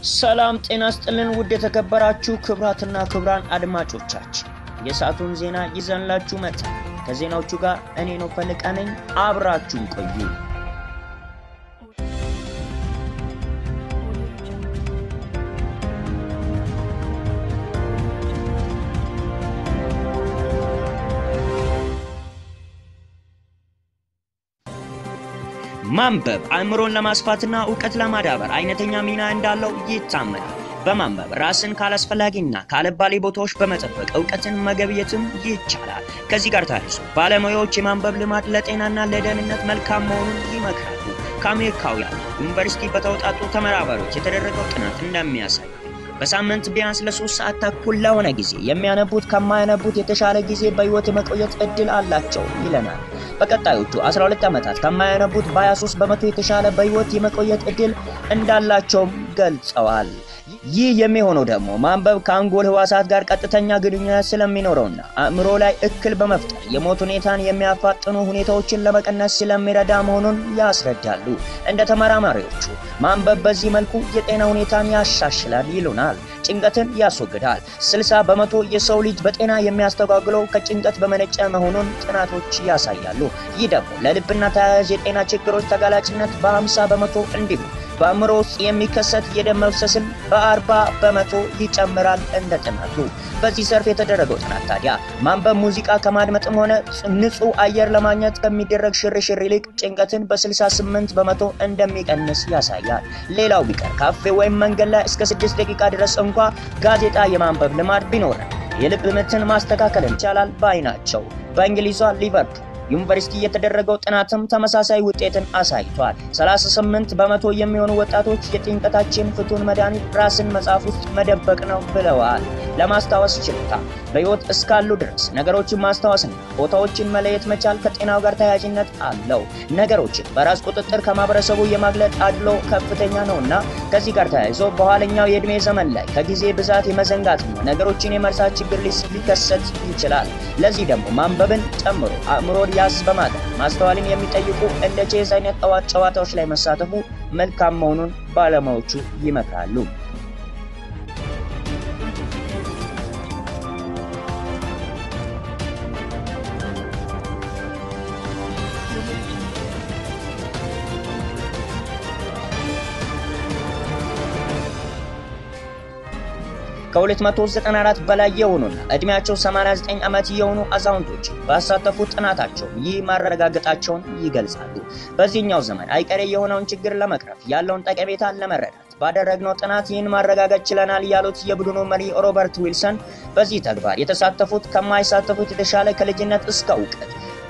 ሰላም ጤና ስጥልን ውድ የተከበራችሁ ክብራትና ክብራን አድማጮቻችን የሰዓቱን ዜና ይዘንላችሁ መጥተን ከዜናዎቹ ጋር እኔ ነው ፈልቃ ነኝ። አብራችሁን ቆዩ። ማንበብ አእምሮን ለማስፋትና እውቀት ለማዳበር አይነተኛ ሚና እንዳለው ይታመናል። በማንበብ ራስን ካላስፈላጊና ካለባሌ ቦታዎች በመጠበቅ እውቀትን መገብየትም ይቻላል። ከዚህ ጋር ተያይዞ ባለሙያዎች የማንበብ ልማድ ለጤናና ለደህንነት መልካም መሆኑን ይመክራሉ። ከአሜሪካውያን ዩኒቨርሲቲ በተውጣጡ ተመራማሪዎች የተደረገው ጥናት እንደሚያሳይ በሳምንት ቢያንስ ለሶስት ሰዓት ተኩል ለሆነ ጊዜ የሚያነቡት ከማያነቡት የተሻለ ጊዜ በሕይወት የመቆየት እድል አላቸው ይለናል። በቀጣዮቹ 12 ዓመታት ከማያነቡት በ23 በመቶ የተሻለ በሕይወት የመቆየት እድል እንዳላቸውም ገልጸዋል። ይህ የሚሆነው ደግሞ ማንበብ ከአንጎል ህዋሳት ጋር ቀጥተኛ ግንኙነት ስለሚኖረውና አእምሮ ላይ እክል በመፍጠር የሞት ሁኔታን የሚያፋጥኑ ሁኔታዎችን ለመቀነስ ስለሚረዳ መሆኑን ያስረዳሉ። እንደ ተመራማሪዎቹ ማንበብ በዚህ መልኩ የጤና ሁኔታን ያሻሽላል ይሉናል። ጭንቀትን ያስወግዳል። 60 በመቶ የሰው ልጅ በጤና የሚያስተጓጉለው ከጭንቀት በመነጨ መሆኑን ጥናቶች ያሳያሉ። ይህ ደግሞ ለልብና ተያያዥ የጤና ችግሮች ተጋላጭነት በ50 በመቶ እንዲሁም በአእምሮ ውስጥ የሚከሰት የደም መፍሰስን በአርባ በመቶ ይጨምራል። እንደ ጥናቱ በዚህ ዘርፍ የተደረገው ጥናት ታዲያ ማንበብ ሙዚቃ ከማድመጥም ሆነ ንጹህ አየር ለማግኘት ከሚደረግ ሽርሽር ይልቅ ጭንቀትን በ68 በመቶ እንደሚቀንስ ያሳያል። ሌላው ቢቀር ካፌ ወይም መንገድ ላይ እስከ 6 ደቂቃ ድረስ እንኳ ጋዜጣ የማንበብ ልማድ ቢኖረን የልብ ምትን ማስተካከል ይቻላል ባይ ናቸው። በእንግሊዟ ሊቨርፑል ዩኒቨርሲቲ የተደረገው ጥናትም ተመሳሳይ ውጤትን አሳይቷል። 38 በመቶ የሚሆኑ ወጣቶች የጭንቀታችን ፍቱን መድኃኒት ራስን መጽሐፍ ውስጥ መደበቅ ነው ብለዋል። ለማስታወስ ችሎታ በሕይወት እስካሉ ድረስ ነገሮችን ማስታወስና ቦታዎችን መለየት መቻል ከጤናው ጋር ተያያዥነት አለው። ነገሮችን በራስ ቁጥጥር ከማህበረሰቡ የማግለጥ አድሎ ከፍተኛ ነውና ከዚህ ጋር ተያይዞ በኋለኛው የዕድሜ ዘመን ላይ ከጊዜ ብዛት የመዘንጋትና ነገሮችን የመርሳት ችግር ሊከሰት ይችላል። ለዚህ ደግሞ ማንበብን ጨምሮ አእምሮን ያዝ በማድረግ ማስተዋልን የሚጠይቁ እንደ ቼዝ አይነት ጠዋት ጨዋታዎች ላይ መሳተፉ መልካም መሆኑን ባለሙያዎቹ ይመክራሉ። ከ294 በላይ የሆኑና እድሜያቸው 89 ዓመት የሆኑ አዛውንቶች ባሳተፉት ጥናታቸው ይህ ማረጋገጣቸውን ይገልጻሉ። በዚህኛው ዘመን አይቀሬ የሆነውን ችግር ለመቅረፍ ያለውን ጠቀሜታ ለመረዳት ባደረግነው ጥናት ይህን ማረጋገጥ ችለናል ያሉት የቡድኑ መሪ ሮበርት ዊልሰን በዚህ ተግባር የተሳተፉት ከማይሳተፉት የተሻለ ከልጅነት እስከ እውቀት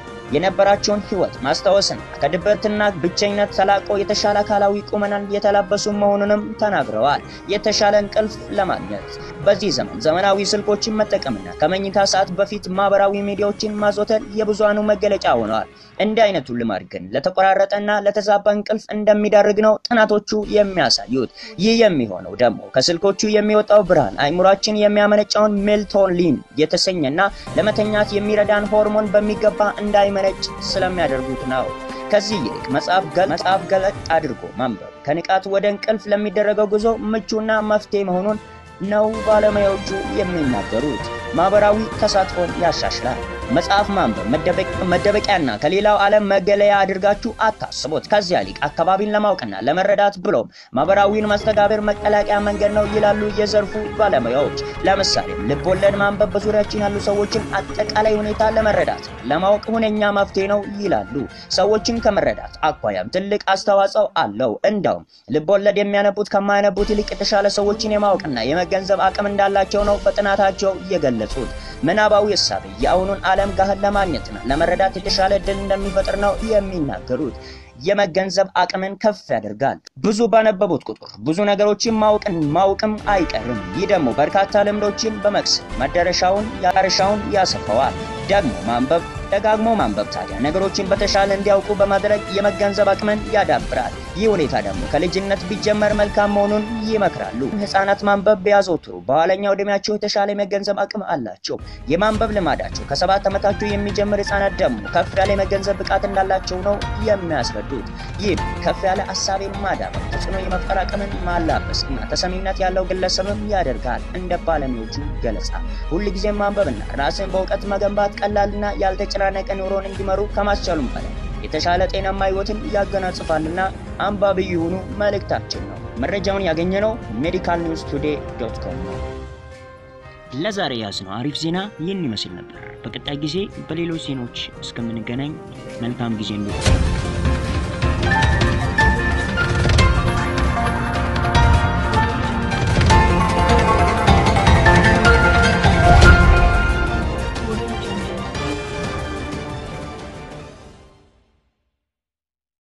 የነበራቸውን ሕይወት ማስታወስና ከድብርትና ብቸኝነት ተላቆ የተሻለ አካላዊ ቁመናን የተላበሱ መሆኑንም ተናግረዋል። የተሻለ እንቅልፍ ለማግኘት በዚህ ዘመን ዘመናዊ ስልኮችን መጠቀምና ከመኝታ ሰዓት በፊት ማህበራዊ ሚዲያዎችን ማዘውተር የብዙሃኑ መገለጫ ሆነዋል። እንዲህ አይነቱ ልማድ ግን ለተቆራረጠና ለተዛባ እንቅልፍ እንደሚዳርግ ነው ጥናቶቹ የሚያሳዩት። ይህ የሚሆነው ደግሞ ከስልኮቹ የሚወጣው ብርሃን አይምሯችን የሚያመነጨውን ሜልቶኒን የተሰኘና ለመተኛት የሚረዳን ሆርሞን በሚገባ እንዳይመነጭ ስለሚያደርጉት ነው። ከዚህ ይልቅ መጽሐፍ ገለጥ አድርጎ ማንበብ ከንቃት ወደ እንቅልፍ ለሚደረገው ጉዞ ምቹና መፍትሄ መሆኑን ነው ባለሙያዎቹ የሚናገሩት። ማህበራዊ ተሳትፎን ያሻሽላል። መጽሐፍ ማንበብ መደበቂያና ከሌላው ዓለም መገለያ አድርጋችሁ አታስቦት። ከዚያ ሊቅ አካባቢን ለማወቅና ለመረዳት ብሎም ማህበራዊን መስተጋብር መቀላቀያ መንገድ ነው ይላሉ የዘርፉ ባለሙያዎች። ለምሳሌም ልብ ወለድ ማንበብ በዙሪያችን ያሉ ሰዎችን አጠቃላይ ሁኔታ ለመረዳት ለማወቅ ሁነኛ መፍትሄ ነው ይላሉ። ሰዎችን ከመረዳት አኳያም ትልቅ አስተዋጽኦ አለው። እንዳውም ልብ ወለድ የሚያነቡት ከማያነቡት ይልቅ የተሻለ ሰዎችን የማወቅና የመገንዘብ አቅም እንዳላቸው ነው በጥናታቸው የገለጹት። ምናባዊ እሳቤ የአሁኑን ዓለም ጋህን ለማግኘትና ለመረዳት የተሻለ እድል እንደሚፈጥር ነው የሚናገሩት። የመገንዘብ አቅምን ከፍ ያደርጋል። ብዙ ባነበቡት ቁጥር ብዙ ነገሮችን ማወቅን ማወቅም አይቀርም። ይህ ደግሞ በርካታ ልምዶችን በመቅሰም መዳረሻውን ያርሻውን ያሰፋዋል። ደግሞ ማንበብ ደጋግሞ ማንበብ ታዲያ ነገሮችን በተሻለ እንዲያውቁ በማድረግ የመገንዘብ አቅምን ያዳብራል። ይህ ሁኔታ ደግሞ ከልጅነት ቢጀመር መልካም መሆኑን ይመክራሉ። ህጻናት ማንበብ ቢያዘወትሩ በኋለኛው ዕድሜያቸው የተሻለ የመገንዘብ አቅም አላቸው። የማንበብ ልማዳቸው ከሰባት ዓመታቸው የሚጀምር ህጻናት ደግሞ ከፍ ያለ የመገንዘብ ብቃት እንዳላቸው ነው የሚያስረዱት። ይህ ከፍ ያለ ሀሳቤን ማዳበር፣ ተጽዕኖ የመፍጠር አቅምን ማላበስ እና ተሰሚነት ያለው ግለሰብም ያደርጋል። እንደ ባለሙያዎቹ ገለጻ ሁልጊዜም ማንበብና ራስን በእውቀት መገንባት ቀላልና ያልተጨናነቀ ኑሮን እንዲመሩ ከማስቻሉም በላይ የተሻለ ጤናማ ህይወትን ያገናጽፋልና አንባቢ የሆኑ መልእክታችን ነው። መረጃውን ያገኘነው ሜዲካል ኒውስ ቱዴይ ዶት ኮም ነው። ለዛሬ ያዝነው አሪፍ ዜና ይህን ይመስል ነበር። በቀጣይ ጊዜ በሌሎች ዜናዎች እስከምንገናኝ መልካም ጊዜ እንዲሆን